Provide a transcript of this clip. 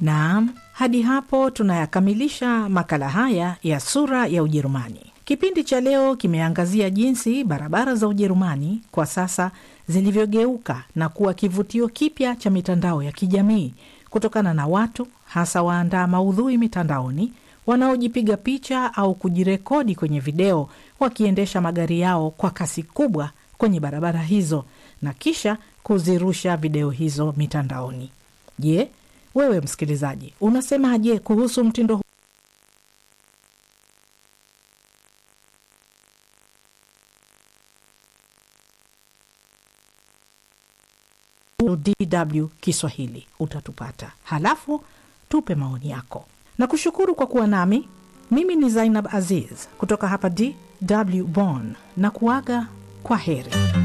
Naam, hadi hapo tunayakamilisha makala haya ya sura ya Ujerumani. Kipindi cha leo kimeangazia jinsi barabara za Ujerumani kwa sasa zilivyogeuka na kuwa kivutio kipya cha mitandao ya kijamii kutokana na watu hasa waandaa maudhui mitandaoni wanaojipiga picha au kujirekodi kwenye video wakiendesha magari yao kwa kasi kubwa kwenye barabara hizo na kisha kuzirusha video hizo mitandaoni. Je, wewe msikilizaji, unasemaje kuhusu mtindo huu? DW Kiswahili utatupata, halafu tupe maoni yako na kushukuru kwa kuwa nami. Mimi ni Zainab Aziz kutoka hapa DW Bonn na kuaga kwa heri.